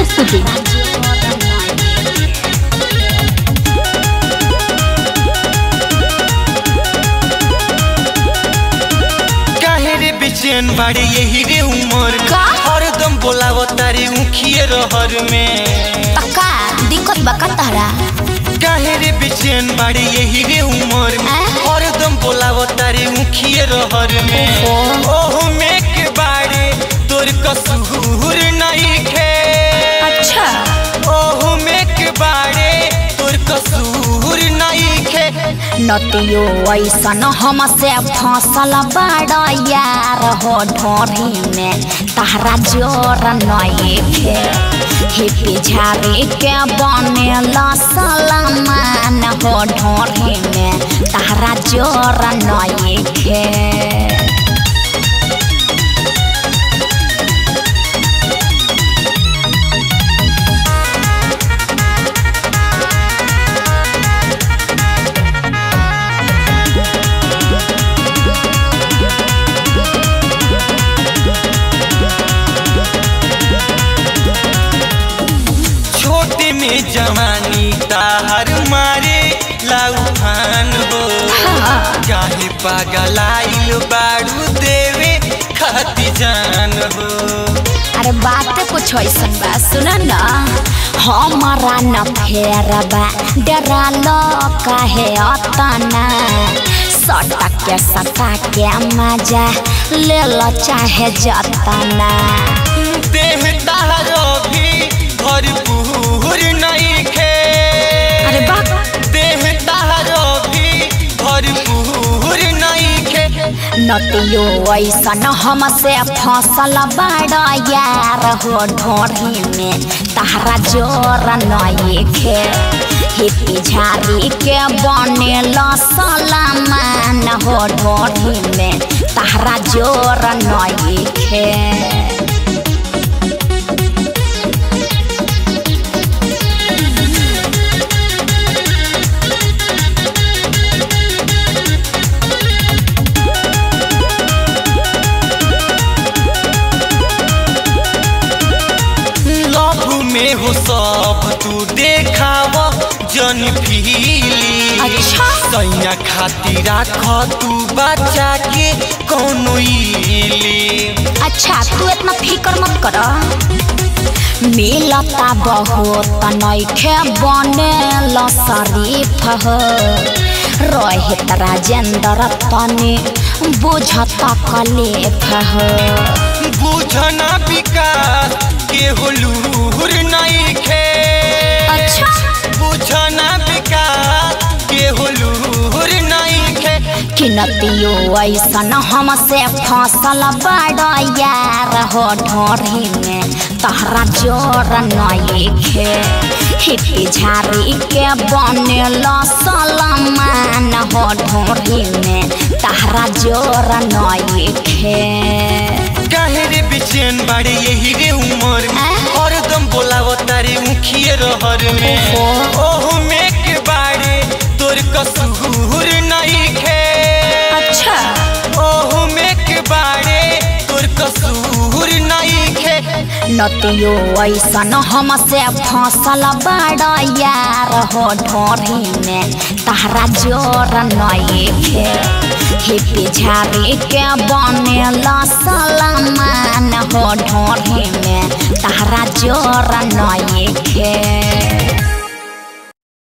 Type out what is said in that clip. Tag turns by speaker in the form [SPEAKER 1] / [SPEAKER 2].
[SPEAKER 1] प्रस्तुति
[SPEAKER 2] काहे रे बेचैन बाड़े यही रे उमर
[SPEAKER 1] का?
[SPEAKER 2] हरदम बोलाव तारी उखिए रहर में
[SPEAKER 1] पक्का दिक्कत बका तहरा
[SPEAKER 2] काहे रे बेचैन बाड़े यही रे उमर में
[SPEAKER 1] आ?
[SPEAKER 2] हरदम बोलाव तारी उखिए रहर में
[SPEAKER 1] ओहो।
[SPEAKER 2] ओहो में के बाड़े तोर कसूर नहीं खे
[SPEAKER 1] अच्छा
[SPEAKER 2] ओहो में के बाड़े तोर कसूर नहीं खे
[SPEAKER 1] नतियो ऐसन हमसे फसल बड़ा यार हो ढोरी में तहरा जोर नए खे हिपी झाड़ी के बनेला सलमान हो ढोरी में तहरा जोर नए खे
[SPEAKER 2] छोटे में जवानी ताहर मारे लाऊ खान हो काहे पागलाइल बाड़ू देवे खाती जान हो
[SPEAKER 1] अरे बात कुछ ऐसन बा सुन न हमारा न फेरबा डरा लो काहे अतना सटा के सटा के मजा ले लो चाहे जतना
[SPEAKER 2] देह तारो भी भरपूर नहीं खे
[SPEAKER 1] अरे बा
[SPEAKER 2] देह तारो भी भरपूर नहीं खे
[SPEAKER 1] नतियो ऐसन हमसे फसल बड़ा यार हो ढोरी में तहरा जोर नए खे हिपी झाड़ी के बनेल सलमान हो ढोरी में तहरा जोर नए खे
[SPEAKER 2] लव में हो सब तू देखाव जन फीली
[SPEAKER 1] अच्छा।
[SPEAKER 2] सैया खातिर राख तू बचा के कोनो इली
[SPEAKER 1] अच्छा तू इतना फिकर मत कर मिलता बहुत नैखे बनेल शरीफ हो रोहित राजेंद्र तनी बुझत कलेफ हो
[SPEAKER 2] बुझना विकास के हुलूर नहीं खे
[SPEAKER 1] अच्छा
[SPEAKER 2] बुझना विकास के हुलूर नहीं खे
[SPEAKER 1] किनतियो ऐसन हमसे फसल बड़ा यार हो ढोरी में तहरा जोर नए खे हिपी झाड़ी के बनेल सलमान हो ढोरी में तहरा जोर नए खे
[SPEAKER 2] काहे रे बेचैन बाड़े यही रे उमर में
[SPEAKER 1] आ?
[SPEAKER 2] हरदम बोलाव तारे मुखिए रहर में
[SPEAKER 1] ओहो।
[SPEAKER 2] ओहो में के बाड़े तोर कसूर नहीं खे
[SPEAKER 1] अच्छा
[SPEAKER 2] ओहो में के बाड़े तोर कसूर नहीं खे
[SPEAKER 1] नतियो ऐसन हमसे फसल बड़ा यार हो ढोरी में तहरा जोर नए खे हिपी झाड़ी के बनेल सलमान हो ढोरी में तहरा जोर नए